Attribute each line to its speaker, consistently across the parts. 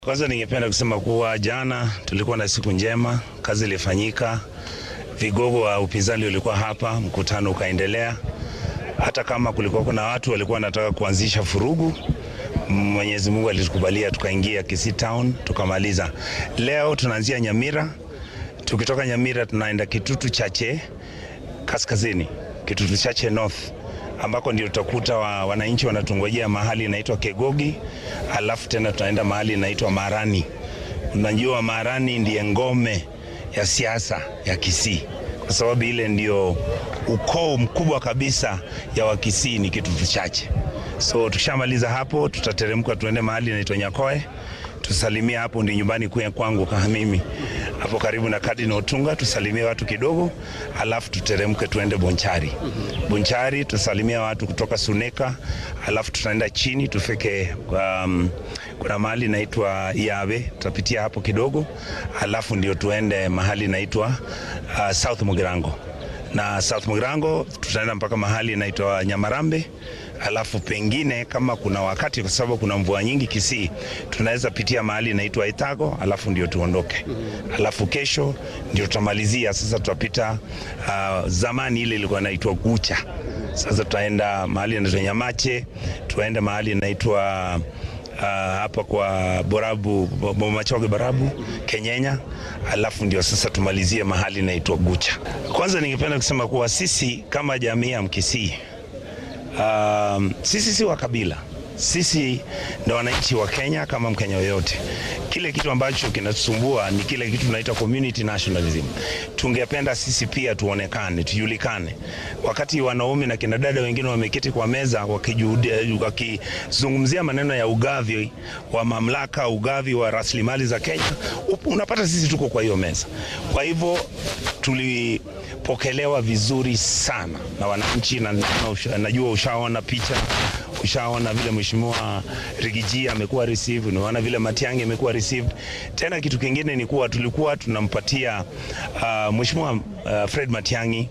Speaker 1: Kwanza ningependa kusema kuwa jana tulikuwa na siku njema, kazi ilifanyika, vigogo wa upinzani walikuwa hapa, mkutano ukaendelea. Hata kama kulikuwa kuna watu walikuwa wanataka kuanzisha furugu, Mwenyezi Mungu alitukubalia tukaingia Kisii Town tukamaliza. Leo tunaanzia Nyamira, tukitoka Nyamira tunaenda Kitutu Chache kaskazini, Kitutu Chache North ambako ndio tutakuta wa, wananchi wanatungojea mahali inaitwa Kegogi, alafu tena tunaenda mahali inaitwa Marani. Unajua Marani ndiye ngome ya siasa ya Kisii kwa sababu ile ndio ukoo mkubwa kabisa ya Wakisii ni Kitutu Chache. So tukishamaliza hapo, tutateremka tuende mahali inaitwa Nyakoe tusalimie hapo, ndi nyumbani kwe kwangu kama mimi hapo karibu na Cardinal Otunga, tusalimie watu kidogo, alafu tuteremke tuende Bonchari. Bonchari tusalimia watu kutoka Suneka, alafu tutaenda chini tufike um, kuna mahali inaitwa Yawe, tutapitia hapo kidogo, alafu ndio tuende mahali inaitwa uh, South Mugirango na South Mugirango tutaenda mpaka mahali inaitwa Nyamarambe alafu pengine kama kuna wakati, kwa sababu kuna mvua nyingi Kisii, tunaweza pitia mahali inaitwa Itago, alafu ndio tuondoke. Alafu kesho ndio tutamalizia sasa, tutapita uh, zamani ile ilikuwa inaitwa Gucha. Sasa tutaenda mahali inaitwa Nyamache, tuende mahali inaitwa uh, hapa kwa Borabu Bomachoge Borabu Kenyenya, alafu ndio sasa tumalizie mahali inaitwa Gucha. Kwanza ningependa kusema kuwa sisi kama jamii ya Mkisii Um, sisi si wa kabila, sisi ndo wananchi wa Kenya kama Mkenya yoyote. Kile kitu ambacho kinatusumbua ni kile kitu tunaita community nationalism. Tungependa sisi pia tuonekane, tujulikane. Wakati wanaume na kina dada wengine wameketi kwa meza wakizungumzia maneno ya ugavi wa mamlaka, ugavi wa rasilimali za Kenya, unapata sisi tuko kwa hiyo meza. Kwa hivyo tuli pokelewa vizuri sana na wananchi na, na, najua ushaona picha, ushaona vile mheshimiwa Rigiji amekuwa received, unaona vile Matiang'i amekuwa received. Tena kitu kingine ni kuwa tulikuwa tunampatia uh, mheshimiwa uh, Fred Matiang'i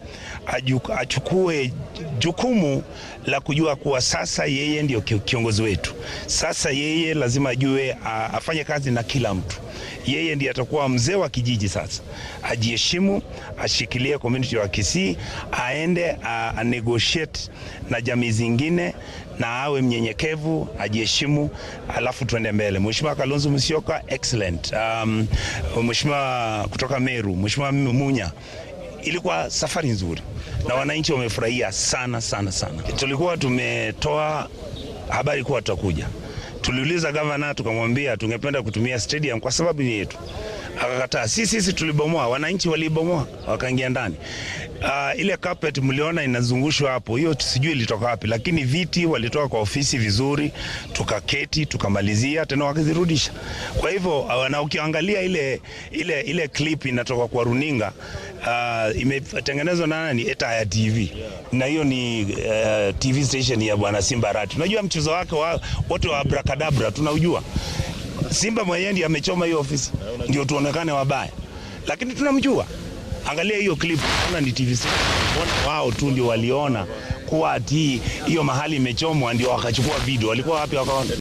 Speaker 1: achukue jukumu la kujua kuwa sasa yeye ndio kiongozi wetu. Sasa yeye lazima ajue uh, afanye kazi na kila mtu yeye ndiye atakuwa mzee wa kijiji sasa. Ajiheshimu, ashikilie community wa Kisii, aende a, a negotiate na jamii zingine na awe mnyenyekevu, ajiheshimu, alafu tuende mbele. Mheshimiwa Kalonzo Musyoka excellent. Um, Mheshimiwa kutoka Meru, Mheshimiwa Munya ilikuwa safari nzuri na wananchi wamefurahia sana sana sana. Tulikuwa tumetoa habari kuwa tutakuja tuliuliza gavana tukamwambia tungependa kutumia stadium kwa sababu ni yetu, akakataa. Sisi sisi tulibomoa, wananchi walibomoa wakaingia ndani. Uh, ile carpet mliona inazungushwa hapo, hiyo sijui ilitoka wapi, lakini viti walitoka kwa ofisi vizuri, tukaketi tukamalizia, tena wakazirudisha. Kwa hivyo uh, na ukiangalia ile, ile, ile clip inatoka kwa runinga uh, imetengenezwa na nani? Etaya TV na hiyo ni uh, TV station ya bwana Simba Arati. Unajua mchezo wake wa, wote wa abracadabra tunaujua. Simba mwenyewe ndiye amechoma hiyo ofisi ndio tuonekane wabaya, lakini tunamjua. Angalia hiyo clip, ona ni TV station. Wao tu ndio waliona kuwa ati hiyo mahali imechomwa, ndio wakachukua video. Walikuwa wapi wakaona